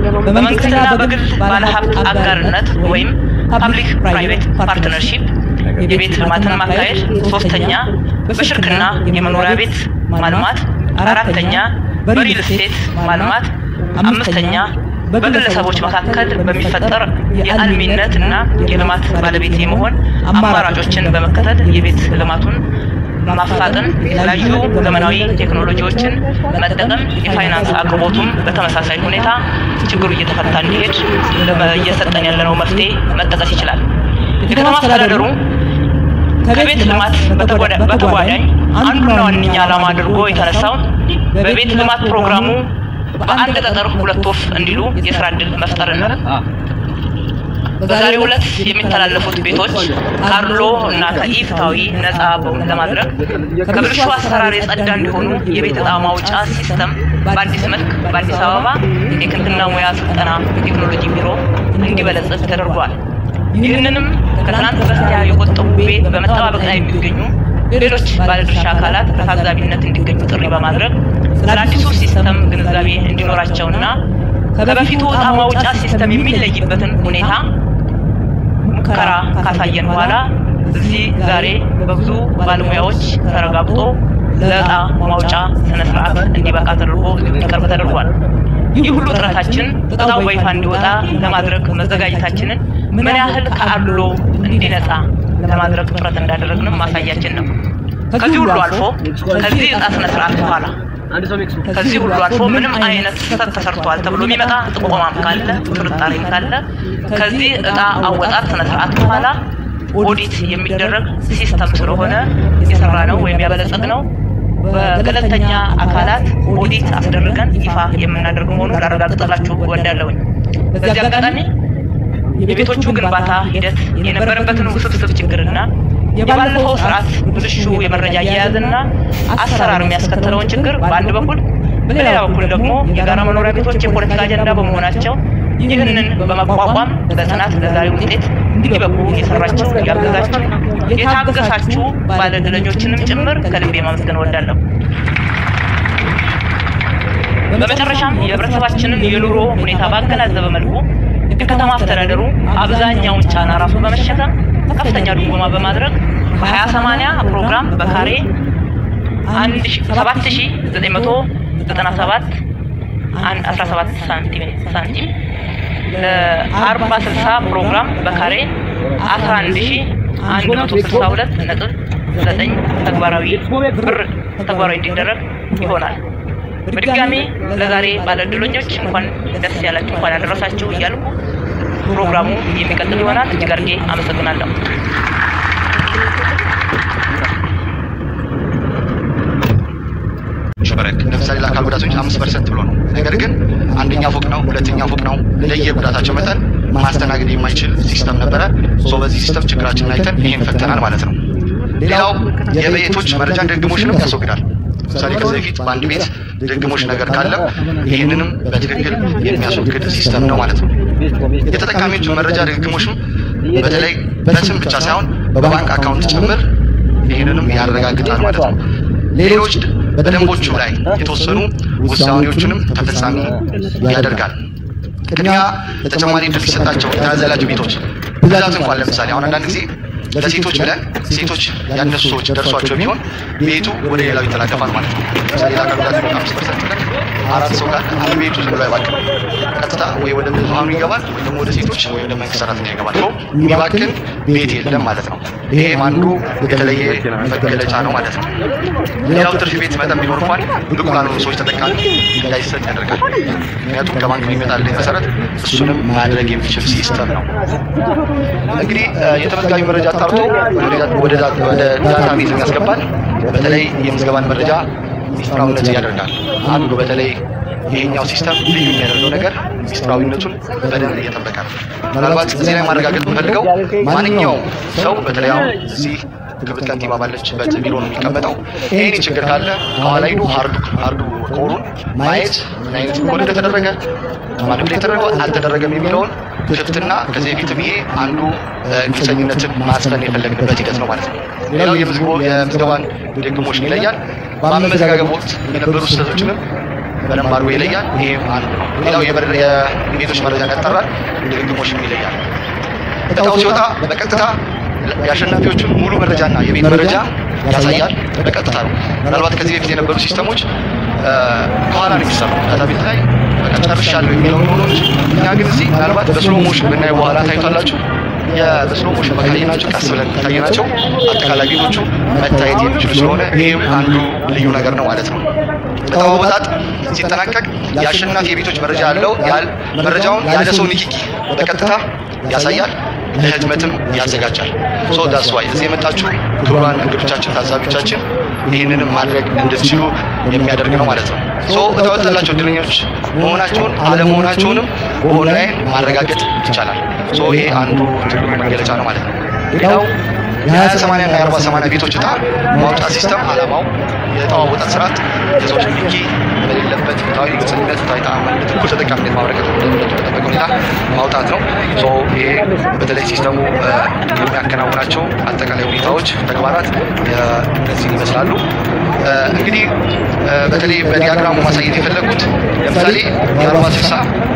በመንግስትና በግል ባለሀብት አጋርነት ወይም ፓብሊክ ፕራይቬት ፓርትነርሺፕ የቤት ልማትን ማካሄድ፣ ሶስተኛ በሽርክና የመኖሪያ ቤት ማልማት፣ አራተኛ በሪል ስቴት ማልማት፣ አምስተኛ በግለሰቦች መካከል በሚፈጠር የአልሚነት እና የልማት ባለቤት የመሆን አማራጮችን በመከተል የቤት ልማቱን ማፋጠን፣ የተለያዩ ዘመናዊ ቴክኖሎጂዎችን መጠቀም፣ የፋይናንስ አቅርቦቱም በተመሳሳይ ሁኔታ ችግሩ እየተፈታ እንዲሄድ እየሰጠን ያለነው መፍትሄ መጠቀስ ይችላል። የከተማ አስተዳደሩ ከቤት ልማት በተጓዳኝ አንዱና ዋነኛ ዓላማ አድርጎ የተነሳው በቤት ልማት ፕሮግራሙ በአንድ ጠጠር ሁለት ወፍ እንዲሉ የስራ ዕድል መፍጠርና በዛሬው ዕለት የሚተላለፉት ቤቶች ካርሎ እና ከኢፍታዊ ነፃ ለማድረግ ከብልሹ አሰራር የጸዳ እንዲሆኑ የቤት ዕጣ ማውጫ ሲስተም በአዲስ መልክ በአዲስ አበባ የቴክኒክና ሙያ ስልጠና ቴክኖሎጂ ቢሮ እንዲበለጽግ ተደርጓል። ይህንንም ከትናንት በስቲያ የቆጠቡ ቤት በመጠባበቅ ላይ የሚገኙ ሌሎች ባለድርሻ አካላት በታዛቢነት እንዲገኙ ጥሪ በማድረግ ስለ አዲሱ ሲስተም ግንዛቤ እንዲኖራቸውና ከበፊቱ ዕጣ ማውጫ ሲስተም የሚለይበትን ሁኔታ ሙከራ ካሳየን በኋላ እዚህ ዛሬ በብዙ ባለሙያዎች ተረጋግጦ ለዕጣ ማውጫ ስነ ስርዓት እንዲበቃ ተደርጎ እንዲቀርብ ተደርጓል። ይህ ሁሉ ጥረታችን ዕጣው በይፋ እንዲወጣ ለማድረግ መዘጋጀታችንን ምን ያህል ከአድሎ እንዲነጻ ለማድረግ ጥረት እንዳደረግንም ማሳያችን ነው። ከዚህ ሁሉ አልፎ ከዚህ ዕጣ ስነ ስርዓት በኋላ ከዚህ ሁሉ አልፎ ምንም አይነት ስህተት ተሰርቷል ተብሎ የሚመጣ ጥቆማም ካለ ጥርጣሬም ካለ ከዚህ ዕጣ አወጣት ስነ ስርዓት በኋላ ኦዲት የሚደረግ ሲስተም ስለሆነ የሰራ ነው ወይም ያበለጸግ ነው በገለልተኛ አካላት ኦዲት አስደርገን ይፋ የምናደርግ መሆኑን ላረጋግጥላችሁ እወዳለሁኝ። በዚህ አጋጣሚ የቤቶቹ ግንባታ ሂደት የነበረበትን ውስብስብ ችግርና የባለፈው ስርዓት ብልሹ የመረጃ አያያዝና አሰራር የሚያስከትለውን ችግር በአንድ በኩል፣ በሌላ በኩል ደግሞ የጋራ መኖሪያ ቤቶች የፖለቲካ አጀንዳ በመሆናቸው ይህንን በመቋቋም በጽናት ለዛሬ ውጤት እንዲበቁ የሰራችሁ ያገዛችሁ የታገሳችሁ ባለድለኞችንም ጭምር ከልቤ ማመስገን እወዳለሁ። በመጨረሻም የህብረተሰባችንን የኑሮ ሁኔታ ባገናዘበ መልኩ የከተማ አስተዳደሩ አብዛኛውን ጫና ራሱ በመሸከም ከፍተኛ ድጎማ በማድረግ በሀያ ሰማንያ ፕሮግራም በካሬ ሰባት ሺ ዘጠኝ መቶ ዘጠና ሰባት አስራ ሰባት ሳንቲም ሳንቲም ለአርባ ስልሳ ፕሮግራም በካሬ አስራ አንድ ሺ አንድ መቶ ስልሳ ሁለት ነጥብ ዘጠኝ ተግባራዊ ብር ተግባራዊ እንዲደረግ ይሆናል። በድጋሚ ለዛሬ ባለዕድለኞች እንኳን ደስ ያላችሁ እንኳን ያደረሳችሁ እያልኩ ፕሮግራሙ የሚቀጥል ይሆናል። እጅግ አድርጌ አመሰግናለሁ። ሸበረክ ለምሳሌ ለአካል ጉዳተኞች አምስት ፐርሰንት ብሎ ነው። ነገር ግን አንደኛ ፎቅ ነው፣ ሁለተኛ ፎቅ ነው። እንደየ ጉዳታቸው መጠን ማስተናገድ የማይችል ሲስተም ነበረ። ሶ በዚህ ሲስተም ችግራችንን አይተን ይሄን ፈተናል ማለት ነው። ሌላው የቤቶች መረጃ ድግግሞሽንም ያስወግዳል። ለምሳሌ ከዚህ በፊት በአንድ ቤት ድግግሞሽ ነገር ካለ ይህንንም በትክክል የሚያስወግድ ሲስተም ነው ማለት ነው። የተጠቃሚዎች መረጃ ድግግሞሽም በተለይ በስም ብቻ ሳይሆን በባንክ አካውንት ጭምር ይህንንም ያረጋግጣል ማለት ነው። ሌሎች በደንቦቹ ላይ የተወሰኑ ውሳኔዎቹንም ተፈጻሚ ያደርጋል። ቅድሚያ ተጨማሪ እድል ሲሰጣቸው የተያዘላቸው ቤቶች ብዛት እንኳን ለምሳሌ አሁን አንዳንድ ጊዜ ለሴቶች ብለን ሴቶች ያነሱ ሰዎች ደርሷቸው ቢሆን ቤቱ ወደ ሌላው ይተላለፋል ማለት ነው። ለምሳሌ ለአካል ጉዳተኞች አምስት ፐርሰንት ብለን አራት ሰው ካለ አንድ ቤቱ ዝም ብሎ አይባክም። ቀጥታ ወይ ወደ ብዙሃኑ ይገባል ወይ ደግሞ ወደ ሴቶች ወይ ወደ መንግስት ሰራተኛ ይገባል። ሰው የሚባክን ቤት የለም ማለት ነው። ይሄም አንዱ የተለየ መገለጫ ነው ማለት ነው። ሌላው ትርፍ ቤት መጠን ቢኖር እንኳን ብቁ ላልሆኑ ሰዎች ተጠቃሚ እንዳይሰጥ ያደርጋል። ምክንያቱም ከባንክ የሚመጣልኝ መሰረት እሱንም ማድረግ የሚችል ሲስተም ነው። እንግዲህ የተመዝጋቢ መረጃ አጣርቶ ወደ ዳታ ቤዝ ያስገባል። በተለይ የምዝገባን መረጃ ሚስጥራዊነት ያደርጋል። አንዱ በተለይ ይሄኛው ሲስተም ልዩ የሚያደርገው ነገር ሚስጥራዊነቱን በደንብ እየጠበቀ ነው። ምናልባት እዚህ ላይ ማረጋገጥ የምፈልገው ማንኛውም ሰው በተለይ አሁን እዚህ ክብርት ከንቲባ ባለችበት ቢሮ ነው የሚቀመጠው። ይሄኔ ችግር ካለ ከኋላ ሂዶ ሀርዱ ሀርዱ ኮሩን ማየት ምን አይነት ኮድ እንደተደረገ ማንም ላይ ተደረገው አልተደረገም የሚለውን ክፍትና ከዚህ በፊትም ይሄ አንዱ ግልጸኝነትን ማስፈን የፈለግንበት ሂደት ነው ማለት ነው። ሌላው የምዝገባን ድግግሞሽ ይለያል። በአመዘጋገብ ወቅት የነበሩ ስህተቶችንም በደንብ አድርጎ ይለያል። ይህም አንዱ ነው። ሌላው የበር- የቤቶች መረጃን ያጠራል፣ ድግግሞሽም ይለያል። እጣው ሲወጣ በቀጥታ የአሸናፊዎቹን ሙሉ መረጃና የቤት መረጃ ያሳያል። በቀጥታ ነው። ምናልባት ከዚህ በፊት የነበሩ ሲስተሞች እ፣ ከኋላ ነው የሚሰሩ ዳታ ቤት ላይ በቃ ጨርሻለሁ የሚለውን ሆኖ እንጂ እኛ ግን እዚህ ምናልባት በስሎ ሞሽን ብናየው በኋላ ታይቷላችሁ በስሎ ሞሽን ካየናቸው ቀስ ብለን ካየናቸው አጠቃላይ ቤቶቹ መታየት የሚችሉ ስለሆነ ይህም አንዱ ልዩ ነገር ነው ማለት ነው። እጣው አወጣጥ ሲጠናቀቅ የአሸናፊ የቤቶች መረጃ ያለው ያል መረጃውን ያለ ሰው ንክኪ በቀጥታ ያሳያል። ለህትመትም ያዘጋጃል። ሶ ዳስ ዋይ እዚህ የመጣችሁ ክቡራን እንግዶቻችን፣ ታዛቢዎቻችን ይህንንም ማድረግ እንድትችሉ የሚያደርግ ነው ማለት ነው። ሶ እጣ የወጣላቸው እድለኞች መሆናቸውን አለመሆናቸውንም በኦንላይን ማረጋገጥ ይቻላል። ሶ ይሄ አንዱ ትልቁ መገለጫ ነው ማለት ነው። ሌላው የሀያ ሰማንያ እና የአርባ ሰማንያ ቤቶች እጣ ማውጫ ሲስተም አላማው የእጣው አወጣጥ ስርዓት የሰዎች ንክኪ በሌለበት ፍትሃዊ ግልጽነት፣ ፍትሃዊ ተአማኒነት፣ እኩል ተጠቃሚነት ማበረከት ደህንነቱ በጠበቀ ሁኔታ ማውጣት ነው። ሶ ይሄ በተለይ ሲስተሙ እ፣ የሚያከናውናቸው አጠቃላይ ሁኔታዎች፣ ተግባራት እ፣ እነዚህን ይመስላሉ። እ፣ እንግዲህ እ፣ በተለይ በዲያግራሙ ማሳየት የፈለጉት ለምሳሌ የአርባ ስልሳ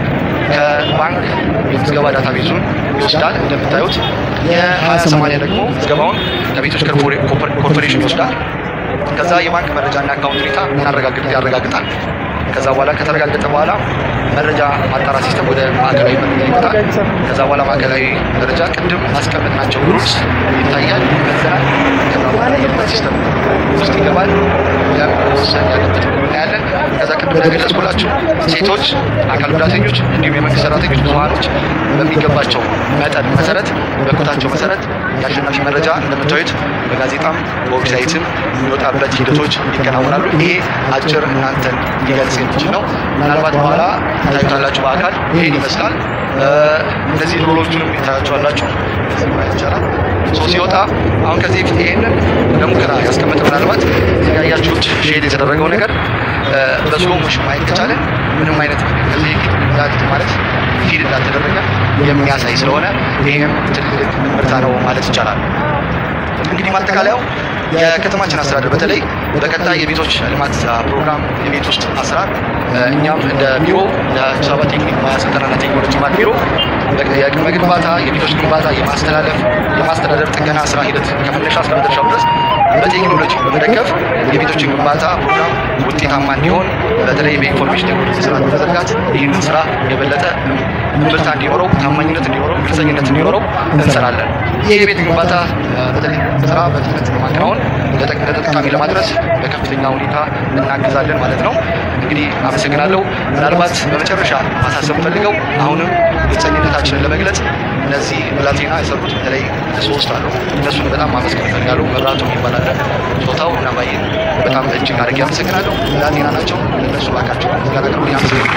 ከባንክ የምዝገባ ዳታ ቤዙን ይወስዳል እንደምታዩት። የሀያ ሰማንያ ደግሞ ምዝገባውን ከቤቶች ኮርፖሬ- ኮርፖሬ- ኮርፖሬሽን ይወስዳል። ከዛ የባንክ መረጃና አካውንት ሁኔታ ያረጋግጥ ያረጋግጣል። ከዛ በኋላ ከተረጋገጠ በኋላ መረጃ ማጣራት ሲስተም ወደ ማዕከላዊ መረጃ ይመጣል። ከዛ በኋላ ማዕከላዊ መረጃ ቅድም ያስቀመጥናቸው ሩልስ ይታያል፣ ይመዘናል። ከዛ በኋላ የልማት ሲስተም ውስጥ ይገባል። ያም መወሰን ያለበት እናያለን። ከዛ ቅድም እንደገለጽኩላችሁ ሴቶች፣ አካል ጉዳተኞች እንዲሁም የመንግስት ሰራተኞች፣ ብዙሀኖች በሚገባቸው መጠን መሰረት በኮታቸው መሰረት የአሸናፊ መረጃ እንደምታዩት በጋዜጣም በዌብሳይትም የሚወጣበት ሂደቶች ይከናወናሉ። ይሄ አጭር እናንተን ሊገልጽ የሚችል ነው። ምናልባት በኋላ ታዩታላችሁ በአካል ይሄን ይመስላል። እ፣ እነዚህ ሮሎቹንም ታያቸዋላችሁ። እዚህ ማየት ይቻላል። ሶ ሲወጣ አሁን ከዚህ በፊት ይሄንን ለሙከራ ያስቀመጠ ምናልባት እዚህ ጋር ያያችሁት ሼድ የተደረገው ነገር እ፣ በስሎ ሞሽን ማየት ከቻለ ምንም አይነት ከዚህ በፊት እንዳት- ማለት ፊድ እንዳልተደረገ የሚያሳይ ስለሆነ ይህም ትልቅ ምርታ ነው ማለት ይቻላል። እንግዲህ ማጠቃለያው የከተማችን አስተዳደር በተለይ በቀጣይ የቤቶች ልማት አ, ፕሮግራም የቤት ውስጥ አሰራር እ፣ እኛም እንደ ቢሮ የአዲስ አበባ ቴክኒክ ሙያ ስልጠናና ቴክኖሎጂ ልማት ቢሮ በ- የቅድመ ግንባታ የቤቶች ግንባታ የማስተላለፍ የማስተዳደር ጥገና ስራ ሂደት ከመነሻ እስከ መጨረሻው ድረስ በቴክኖሎጂ በመደገፍ የቤቶችን ግንባታ ፕሮግራም ውጤታማ እንዲሆን በተለይ በኢንፎርሜሽን ቴክኖሎጂ ስራ በመዘርጋት ይህንን ስራ የበለጠ ምርታ እንዲኖረው ታማኝነት እንዲኖረው ግልጸኝነት እንዲኖረው እንሰራለን። ይህ የቤት ግንባታ እ፣ በተለይ ስራ በፍጥነት በማከናወን ለጠቅ- ለተጠቃሚ ለማድረስ በከፍተኛ ሁኔታ እናግዛለን ማለት ነው። እንግዲህ አመሰግናለሁ። ምናልባት በመጨረሻ ማሳሰብ ፈልገው አሁንም ግልጸኝነታችንን ለመግለጽ እነዚህ ብላቴና የሰሩት በተለይ ሶስት አሉ። እነሱን በጣም ማመስገን እፈልጋለሁ። መብራቱ ይባላል ጾታው እና ባየ በጣም እጅግ አድርጌ አመሰግናለሁ። ብላቴና ናቸው። እነሱ ባካቸው ጋናቅርቡ ያመሰግናል።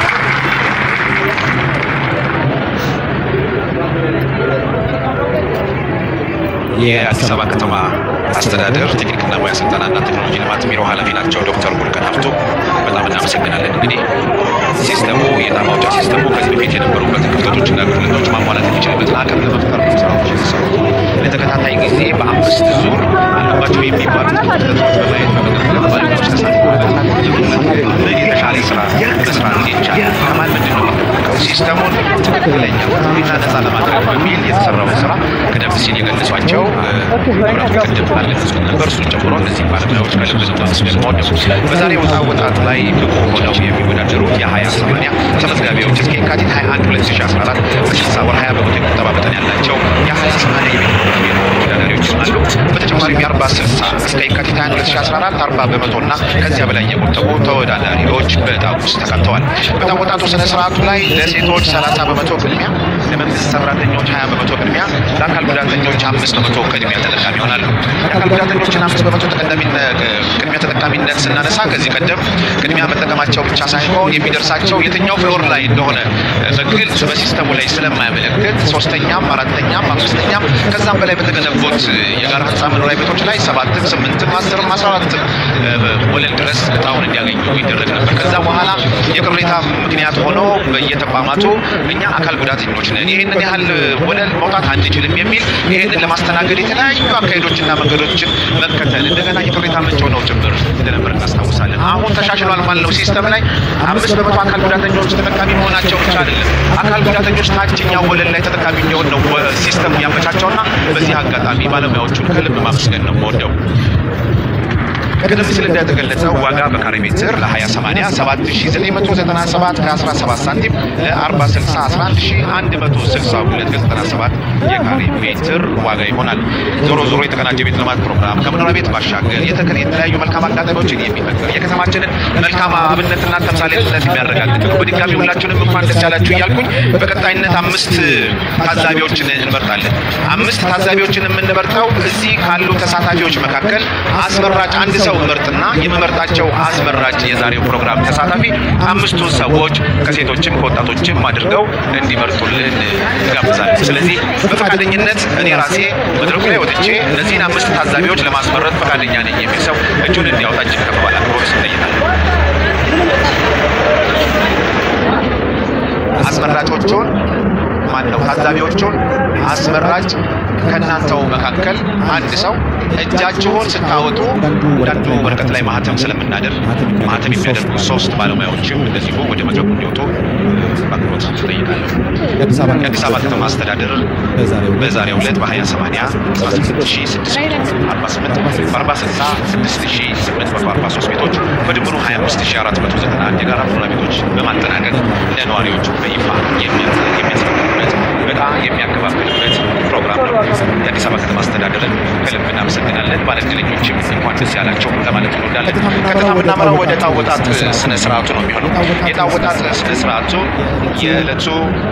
የአዲስ አበባ ከተማ አስተዳደር ቴክኒክና ሙያ ስልጠናና ቴክኖሎጂ ልማት ቢሮ ኃላፊ ናቸው ዶክተር ቡልቀን ሀብቱ። በጣም እናመሰግናለን። እንግዲህ ሲስተሙ የዕጣ ማውጫ ሲስተሙ ከዚህ በፊት የነበሩበት ክፍተቶችና ጉድለቶች ማሟላት የሚችልበትን አቅም ለመፍጠር ነው ስራዎች የተሰሩት። ለተከታታይ ጊዜ በአምስት ዙር አለባቸው የሚባሉት ክፍተቶች በማየት በመገምገም ባለሙያዎች ተሳትፈዋል። ምን የተሻለ ስራ መስራት እንዲቻል ከማን ምንድን ነው የሚጠበቀው ሲስተሙን ትክክለኛ ሁኔታ ነፃ ለማድረግ በሚል የተሰራውን ስራ ቀደም ሲል የገለጿቸው መብራቱ ቅድም አልገለጹም ነበር። እሱን ጨምሮ እነዚህ ባለሙያዎች ከልብ ነው ማመስገን የምወደው። በዛሬ ወጣ ወጣት ላይ ብቁ ሆነው የሚወዳደሩት የሀያ ሰማንያ ተመዝጋቢዎች እስከ የካቲት 21 2014 በስልሳ ወር 20 በመቶ የቁጠባ መጠን ያላቸው የሀያ ሰማንያ የቤት ቢሮ ተወዳዳሪዎች አሉ። በተጨማሪም የአርባ ስልሳ እስከ የካቲት 21 2014 40 በመቶ እና ከዚያ በላይ የቆጠቡ ተወዳዳሪዎች በዕጣ ውስጥ ተካተዋል። በዕጣ ወጣቱ ስነ ስርዓቱ ላይ ለሴቶች 30 በመቶ ቅድሚያ፣ ለመንግስት ሰራተኞች 20 በመቶ ቅድሚያ፣ ለአካል ጉዳተኞች አምስት በመቶ ቅድሚያ ተጠቃሚ ይሆናሉ። የአካል ጉዳተኞችን አምስት በመቶ ተቀዳሚነት ቅድሚያ ተጠቃሚነት ስናነሳ ከዚህ ቀደም ቅድሚያ መጠቀማቸው ብቻ ሳይሆን የሚደርሳቸው የትኛው ፍሎር ላይ እንደሆነ በግልጽ በሲስተሙ ላይ ስለማያመለክት ሶስተኛም፣ አራተኛም፣ አምስተኛም ከዛም በላይ በተገነቡት የጋራ ህንፃ መኖሪያ ቤቶች ላይ ሰባትም ስምንትም አስርም አስራ አራትም ወለል ድረስ እጣውን እንዲያገኙ ይደረግ ነበር። ከዛ በኋላ የቅሬታ ምክንያት ሆኖ በየተቋማቱ እኛ አካል ጉዳተኞች ነን፣ ይህንን ያህል ወለል መውጣት አንችልም የሚል ይህንን ለማስተናገድ የተለያዩ አካሄዶችና መንገዶችን መከተል እንደገና የቅሬታ ምንጭ ሆነው ጭምር እንደነበር እናስታውሳለን። አሁን ተሻሽሏል ማለት ነው። ሲስተም ላይ አምስት በመቶ አካል ጉዳተኞች ተጠቃሚ መሆናቸው ብቻ አይደለም፣ አካል ጉዳተኞች ታችኛው ወለል ላይ ተጠቃሚ እንዲሆን ነው ሲስተም ያመቻቸውና በዚህ አጋጣሚ ባለሙያዎቹን ከልብ ማመስገን ነው የምወደው። ቀደም ሲል እንደተገለጸው ዋጋ በካሬ ሜትር ለ2080 7997 ከ17 ሳንቲም ለ4060 11162 ከ97 የካሬ ሜትር ዋጋ ይሆናል። ዞሮ ዞሮ የተቀናጀ ቤት ልማት ፕሮግራም ከመኖሪያ ቤት ባሻገር የተከ- የተለያዩ መልካም አጋጣሚዎችን የሚፈጥር የከተማችንን መልካም አብነትና ተምሳሌትነት የሚያረጋግጥ ነው። በድጋሚ ሁላችሁንም እንኳን ደስ ያላችሁ እያልኩኝ በቀጣይነት አምስት ታዛቢዎችን እንመርጣለን። አምስት ታዛቢዎችን የምንመርጠው እዚህ ካሉ ተሳታፊዎች መካከል አስመራጭ አንድ ሰው ምርጥና የመመርጣቸው አስመራጭ የዛሬው ፕሮግራም ተሳታፊ አምስቱን ሰዎች ከሴቶችም ከወጣቶችም አድርገው እንዲመርጡልን እጋብዛለሁ። ስለዚህ በፈቃደኝነት እኔ ራሴ መድረኩ ላይ ወጥቼ እነዚህን አምስት ታዛቢዎች ለማስመረጥ ፈቃደኛ ነኝ የሚል ሰው እጁን እንዲያወጣ እጅግ ከፍ ባለ አክብሮት እጠይቃለሁ። አስመራጮቹን ማን ነው? ታዛቢዎቹን አስመራጭ ከእናንተው መካከል አንድ ሰው እጃችሁን ስታወጡ አንዳንዱ ወረቀት ላይ ማህተም ስለምናደርግ ማህተም የሚያደርጉ ሶስት ባለሙያዎችም እንደዚሁ ወደ መድረኩ እንዲወጡ በአክብሮት እጠይቃለሁ። የአዲስ አበባ ከተማ አስተዳደር በዛሬው ዕለት በ20/80 18648 በ40/60 6843 ቤቶች በድምሩ 25491 የጋራ መኖሪያ ቤቶች በማጠናቀቅ ለነዋሪዎቹ በይፋ የሚያስረክብበት ዕጣ የሚያከፋፍልበት ፕሮግራም ነው። የአዲስ አበባ ከተማ አስተዳደርን ከልብ እናመሰግናለን። ባለዕድለኞችም እንኳን ደስ ያላቸው ለማለት እንወዳለን። ቀጥታ የምናመራው ወደ ዕጣ አወጣጥ ስነ ስርዓቱ ነው የሚሆነው። የዕጣ አወጣጥ ስነ ስርዓቱ የዕለቱ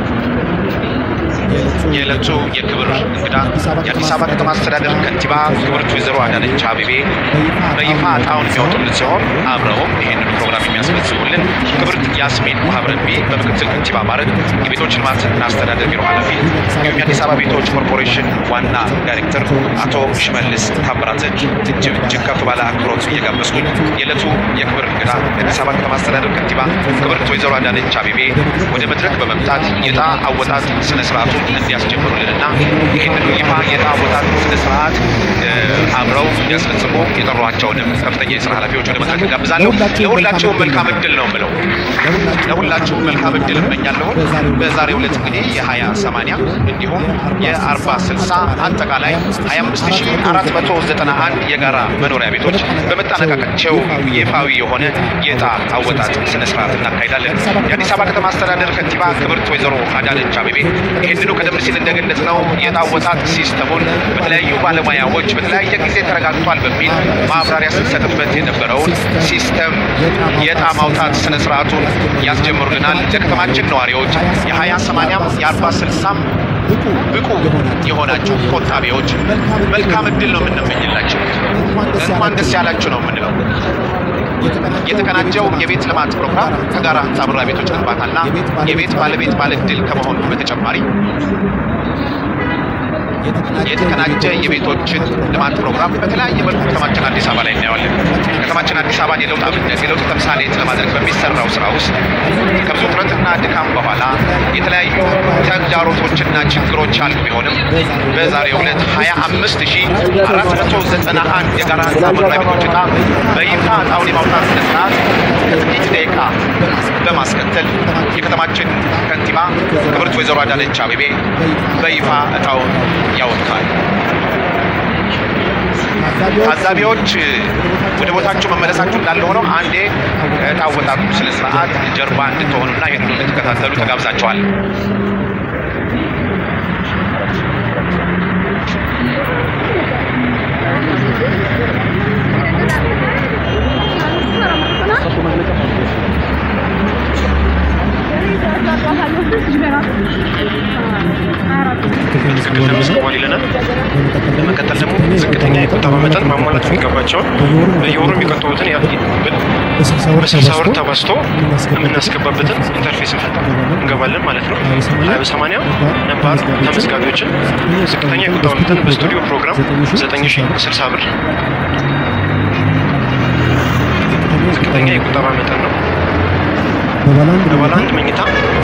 የዕለቱ የክብር እንግዳ የአዲስ አበባ ከተማ አስተዳደር ከንቲባ ክብርት ወይዘሮ አዳነች አቤቤ በይፋ ዕጣውን የሚያወጡልን ሲሆን አብረውም ይህንን ፕሮግራም የሚያስፈጽሙልን ክብርት ያስሚን ማህበረቢ በምክትል ከንቲባ ማዕረግ የቤቶች ልማትና አስተዳደር ቢሮ ኃላፊ እንዲሁም የአዲስ አበባ ቤቶች ኮርፖሬሽን ዋና ዳይሬክተር አቶ ሽመልስ ታምራትን እጅግ እጅግ ከፍ ባለ አክብሮት እየጋበዝኩኝ የዕለቱ የክብር እንግዳ የአዲስ አበባ ከተማ አስተዳደር ከንቲባ ክብርት ወይዘሮ አዳነች አቤቤ ወደ መድረክ በመምጣት የዕጣ አወጣጥ ስነ ስርዓቱን እንዲያስጀምሩልንና ይህንን ይፋ የዕጣ አወጣጥ ስነ ስርዓት አብረው እንዲያስፈጽሙ የጠሯቸውንም ከፍተኛ የስራ ኃላፊዎች ወደ መድረክ እጋብዛለሁ። ለሁላችሁም መልካም እድል ነው የምለው። ለሁላችሁም መልካም እድል እመኛለሁ። በዛሬው ዕለት እንግዲህ የሀያ ሰማንያ እንዲሁም የአርባ ስልሳ አጠቃላይ ሀያ አምስት ሺ አራት መቶ ዘጠና አንድ የጋራ መኖሪያ ቤቶች በመጠናቀቃቸው ይፋዊ የሆነ የዕጣ አወጣጥ ስነ ስርዓት እናካሂዳለን። የአዲስ አበባ ከተማ አስተዳደር ከንቲባ ክብርት ወይዘሮ አዳነች አቤቤ ይህንኑ ቀደም ሲል እንደገለጽ ነው የዕጣ አወጣጥ ሲስተሙን በተለያዩ ባለሙያዎች በተለያየ ጊዜ ተረጋግጧል በሚል ማብራሪያ ስንሰጥበት የነበረውን ሲስተም የዕጣ ማውጣት ስነ ስርዓቱን ያስጀምሩልናል። ለከተማችን ነዋሪዎች የሀያ ሰማንያም የአርባ ስልሳም ብቁ የሆናችሁ ቆጣቢዎች መልካም እድል ነው የምንመኝላቸው። እንኳን ደስ ያላችሁ ነው የምንለው። የተቀናጀው የቤት ልማት ፕሮግራም ከጋራ ህንፃ መኖሪያ ቤቶች ግንባታና የቤት ባለቤት ባለዕድል ከመሆኑ በተጨማሪ የተቀናጀ የቤቶችን ልማት ፕሮግራም በተለያየ መልኩ ከተማችን አዲስ አበባ ላይ እናየዋለን። ከተማችን አዲስ አበባን የለውጥ አብነት የለውጥ ተምሳሌት ለማድረግ በሚሰራው ስራ ውስጥ ከብዙ ጥረትና ድካም በኋላ የተለያዩ ተግዳሮቶችና ችግሮች አሉ ቢሆንም በዛሬው ዕለት 25491 የጋራ ህንፃ መኖሪያ ቤቶች ዕጣ በይፋ ዕጣውን የማውጣት ስነ ስርዓት ከጥቂት ደቂቃ በማስከተል የከተማችን ከንቲባ ክብርት ወይዘሮ አዳነች አቤቤ በይፋ ዕጣውን ያወጣል። ታዛቢዎች ወደ ቦታችሁ መመለሳችሁ እንዳለ ሆነው አንዴ ዕጣ አወጣጡ ስነ ስርዓት ጀርባ እንድትሆኑና ይህን እንድትከታተሉ ተጋብዛችኋል። ትክክል ተመዝግቧል ይለናል። በመቀጠል ደግሞ ዝቅተኛ የቁጠባ መጠን ማሟላት የሚገባቸውን በየወሩ የሚቆጥቡትን ያ- በስልሳ ወር ተባዝቶ የምናስገባበትን ኢንተርፌስ እንገባለን ማለት ነው። ሀያ በሰማንያ ነባር ተመዝጋቢዎችን ዝቅተኛ የቁጠባ መጠን በስቱዲዮ ፕሮግራም ዘጠኝ ሺ ስልሳ ብር ዝቅተኛ የቁጠባ መጠን ነው። በባለ አንድ መኝታ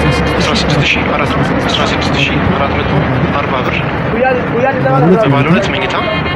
16440 ብር፣ በባለ ሁለት መኝታ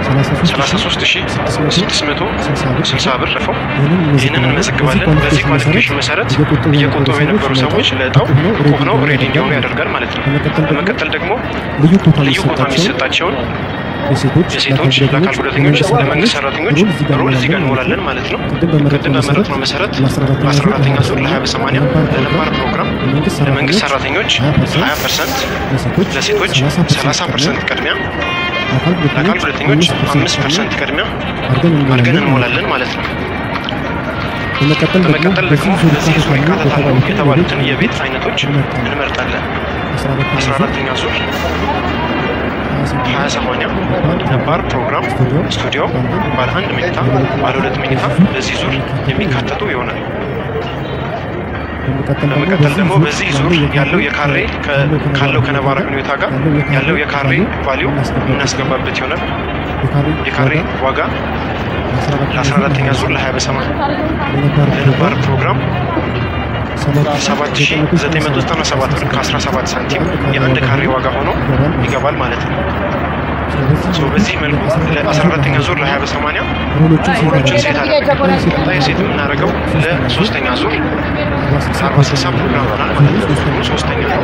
33660 ብር ረፈው ይህንን እንመዘግባለን። በዚህ ኳሊፊኬሽን መሰረት እየቆጠቡ የነበሩ ሰዎች ለእጣው ቁብ ነው ሬዲ እንዲሆኑ ያደርጋል ማለት ነው። በመቀጠል ደግሞ ልዩ ቦታ የሚሰጣቸውን የሴቶች ለአካል ጉዳተኞች፣ ለመንግስት ሰራተኞች ሮል እዚህ ጋር እንሞላለን ማለት ነው። ቅድም በመረጥነው መሰረት በ14ተኛ ዙር ለ20 በ80 ለነባር ፕሮግራም ለመንግስት ሰራተኞች 20 ፐርሰንት፣ ለሴቶች 30 ፐርሰንት ቅድሚያ፣ ለአካል ጉዳተኞች 5 ፐርሰንት ቅድሚያ አድርገን እንሞላለን ማለት ነው። በመቀጠል ደግሞ በዚህ ዙር ይካተታሉ የተባሉትን የቤት አይነቶች እንመርጣለን። 14ተኛ ዙር ሀያ ሰማንያ ነባር ፕሮግራም ስቱዲዮ ባለ አንድ መኝታ ባለ ሁለት መኝታ በዚህ ዙር የሚካተቱ ይሆናል። በመቀጠል ደግሞ በዚህ ዙር ያለው የካሬ ካለው ከነባራዊ ሁኔታ ጋር ያለው የካሬ ቫሊዩ እናስገባበት ይሆናል። የካሬ ዋጋ ለ14ተኛ ዙር ለ20 በሰማንያ ለነባር ፕሮግራም 7997 ብር ከ17 ሳንቲም የአንድ ካሬ ዋጋ ሆኖ ይገባል ማለት ነው። በዚህ መልኩ ለ14ተኛ ዙር ለ20 በ80 ሮሎችን ሴት አደረግን። ቀጣይ ሴት የምናደርገው ለሶስተኛ ዙር 40 60 ፕሮግራም ይሆናል ማለት ነው። ሶስተኛ ነው።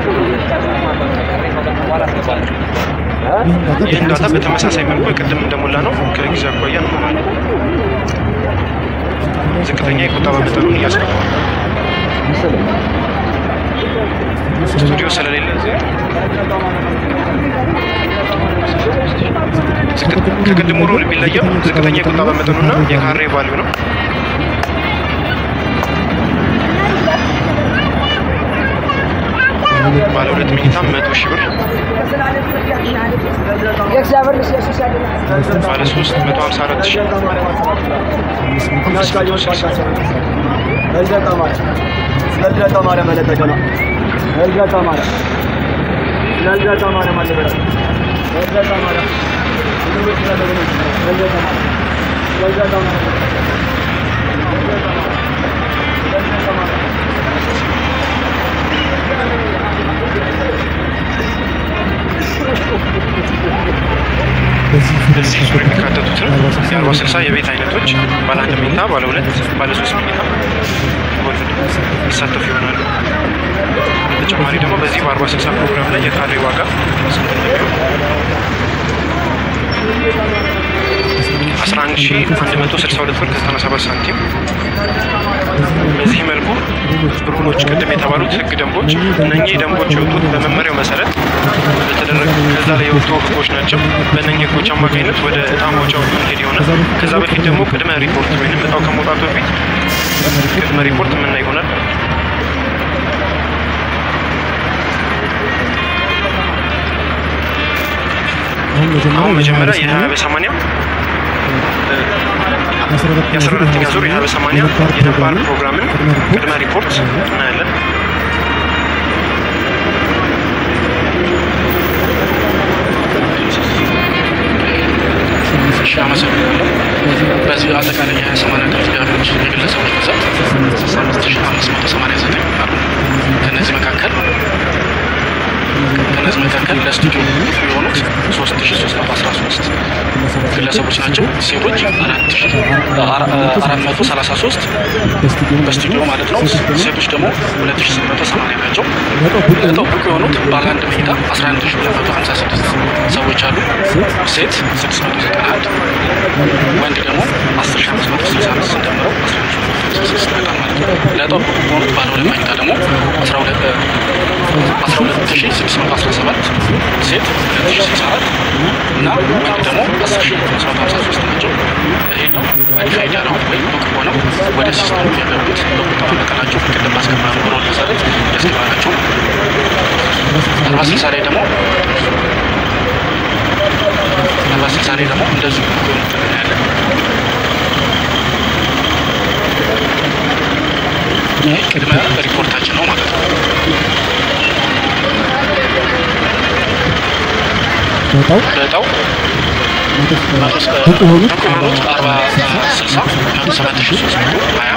ይህን ዳታ በተመሳሳይ መልኩ ቅድም እንደሞላ ነው ከጊዜ አኳያ እንሞላለን። ዝቅተኛ የቁጠባ መጠኑን እያስገባል ስቱዲዮ ስለሌለ ከቅድሙ ሮል የሚለየው ዝቅተኛ የቁጠባ መጠኑና የካሬ ቫልዩ ነው። ባለ ሁለት መኝታ መቶ ሺህ ብር፣ ባለ ሶስት መቶ ሀምሳ አራት ሺህ አምስት መቶ ስልሳ በዚህ ዙር የሚካተቱትን የአርባ ስልሳ የቤት አይነቶች ባለ አንድ መኝታ፣ ባለ ሁለት፣ ባለ ሶስት መኝታ ወልድ ይሳተፉ ይሆናሉ። በተጨማሪ ደግሞ በዚህ በአርባ ስልሳ ፕሮግራም ላይ የካሬ ዋጋ ስንት እንደሚሆን አስራ አንድ ሺ አንድ መቶ ስልሳ ሁለት ብር ከዘጠና ሰባት ሳንቲም በዚህ መልኩ ሩሎች ቅድም የተባሉት ህግ ደንቦች እነኚህ ደንቦች የወጡት በመመሪያው መሰረት በተደረገ ከዛ ላይ የወጡ ህጎች ናቸው። በእነኚህ ህጎች አማካኝነት ወደ እጣ ማውጫው ሄድ ይሆናል። ከዛ በፊት ደግሞ ቅድመ ሪፖርት ወይም እጣው ከመውጣቱ በፊት ቅድመ ሪፖርት የምናይ ይሆናል። አሁን መጀመሪያ የሀያ በሰማንያ የአስራ አራተኛ ዙር የሀያ በሰማንያ የነባር ፕሮግራምን ቅድመ ሪፖርት እናያለን። እሺ አመሰግናለሁ። በዚህ አጠቃላይ የሀያ ሰማንያ ከፍ ያሉት የግለሰቦች ብዛት ስልሳ አምስት ሺህ አምስት መቶ ሰማንያ ዘጠኝ አሉ። ከእነዚህ መካከል ከእነዚህ መካከል ለስቱዲዮ የሆኑት ሶስት ሺህ ሶስት መቶ አስራ ሶስት ግለሰቦች ናቸው። ሴቶች አራት ሺህ አራት መቶ ሰላሳ ሶስት በስቱዲዮ ማለት ነው። ሴቶች ደግሞ ሁለት ሺህ ስምንት መቶ ሰማንያ ናቸው። ለእጣው ብቁ የሆኑት ባለ አንድ መኝታ አስራ አንድ ሺህ ሁለት መቶ ሀምሳ ስድስት ሰዎች አሉ። ሴት ስድስት መቶ ዘጠና አንድ ወንድ ደግሞ አስር ሺህ አምስት መቶ ስልሳ አምስት እንደምረው አስራ አንድ ሺህ ሁለት መቶ ስልሳ ስድስት ይመጣል ማለት ነው። ለእጣው ብቁ የሆኑት ባለ ሁለት መኝታ ደግሞ አስራ ሁለት አስራ ሁለት ሺህ ስድስት መቶ አስራ ሰባት ሴት ሁለት ሺህ ስልሳ አራት እና ወንድ ደግሞ አስር ሺህ ሁለት መቶ ሀምሳ ሶስት ናቸው። ይሄ ነው ኳሊፋይድ ያደረጉት ወይም ብቁ ሆነው ወደ ሲስተሙ የገቡት በቁጠባ መጠናቸው ቅድም ባስገባነው ሮል መሰረት ያስገባናቸው አርባ ስልሳ ላይ ደግሞ አርባ ስልሳ ላይ ደግሞ እንደዚሁ ብቁ የሆኑትን እናያለን። ይህ ቅድመ ሪፖርታችን ነው ማለት ነው። በጣው በእጣው መቶ እስከ ብቁ የሆኑት አርባ ስልሳ ሰባት ሺህ ሶስት መቶ ሀያ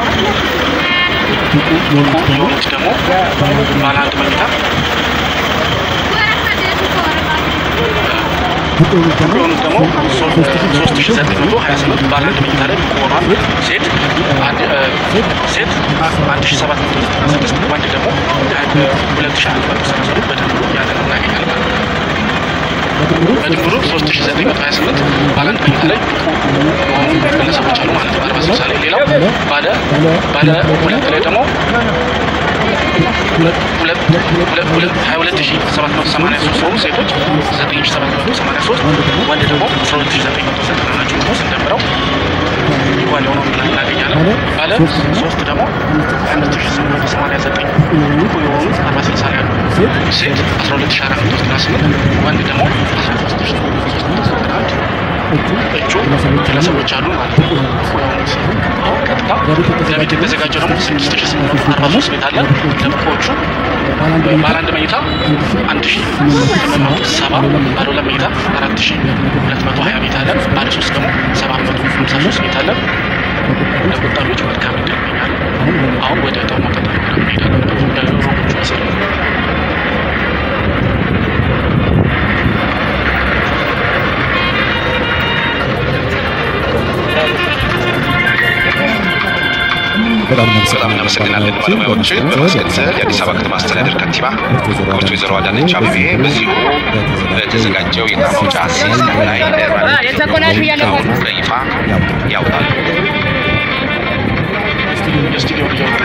ብቁ የሆኑት ደግሞ ባለ አንድ መኝታ ብቁ የሆኑት ደግሞ ሶስት ሺህ ዘጠኝ መቶ ሀያ ስምንት ባለ አንድ መኝታ ላይ ብቁ ሆኗል። ሴት አንድ ሴት አንድ ሺህ ሰባት መቶ ዘጠና ስድስት ወንድ ደግሞ ሁለት ሺህ አንድ መቶ ሰላሳ ሁለት በድምሩ ያንን እናገኛለን ማለት ነው። በድምሩ ሶስት ሺህ ዘጠኝ መቶ ሀያ ስምንት ባለ አንድ መኝታ ላይ ብቁ የሆኑ ግለሰቦች አሉ ማለት ነው። አርባ ስልሳ ላይ ሌላው ባለ ባለ ሁለት ላይ ደግሞ ሁለት ሁለት ሀያ ሁለት ሺህ ሰባት መቶ ሰማንያ ሶስት ሲሆኑ ሴቶች ዘጠኝ ሺህ ሰባት መቶ ሰማንያ ሶስት ወንድ ደግሞ አስራ ሁለት ሺህ ዘጠኝ መቶ ዘጠና ናቸው። ስንደምረው ኢኳል የሆነው ብለን እናገኛለን። ባለ ሶስት ደግሞ ሀያ አምስት ሺህ ስምንት መቶ ሰማንያ ዘጠኝ ብቁ የሆኑ አርባ ስልሳ ላይ ያሉ ሴት አስራ ሁለት ሺህ አራት መቶ ዘጠና ስምንት ወንድ ደግሞ አስራ ሶስት ሺህ ሶስት መቶ ዘጠና አንድ እጩ ግለሰቦች አሉ ማለት ነው። አሁን ቀጥታ ለቤት የተዘጋጀው ደግሞ ስድስት ሺህ ስምንት መቶ አርባ ሶስት ቤት አለ። ለብቆቹ ባለ አንድ መኝታ አንድ ሺህ ስምንት መቶ ሰባ ባለ ሁለት መኝታ አራት ሺህ ሁለት መቶ ሀያ ቤት አለ። ባለ ሶስት ደግሞ ሰባት መቶ ሃምሳ ሶስት ቤት አለ። ለቆጣቢዎች መልካም ዕድል ይመኛል። አሁን ወደ ደግሞ ቀጠሮ እንሄዳለን። ሮቦቹ መሰረት በጣም እናመሰግናለን ባለሙያዎችን። በማስከተል የአዲስ አበባ ከተማ አስተዳደር ከንቲባ ክብርት ወይዘሮ አዳነች አቤቤ በዚሁ በተዘጋጀው የዕጣ ማውጫ ሲስተም ላይ ባለሙያውን በይፋ ያውጣሉ። የስቱዲዮ እያወጣ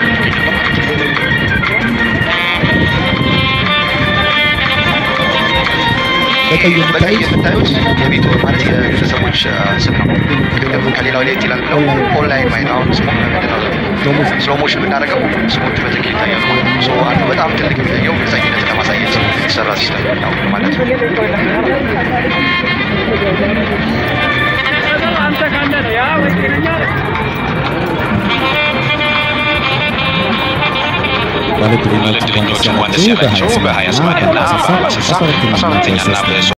በቀይ የምታዩት የቤት ማለት የግለሰቦች ስም ነው። ግን ደግሞ ከሌላው ላይ ይላል ብለው ኦንላይን ማየት አሁን ስሙ ስሎ ሞሽን ብናደርገው ስሞቹ በትክክል ይታያሉ ማለት ነው። ሶ አንዱ በጣም ትልቅ የሚለየው ግልጸኝነትን ለማሳየት የተሰራ ሲስተም ነው ማለት ነው። ባለዕድለኞች እንኳን ደስ ያላቸው በ20 80 እና በ40 60 12ኛና በ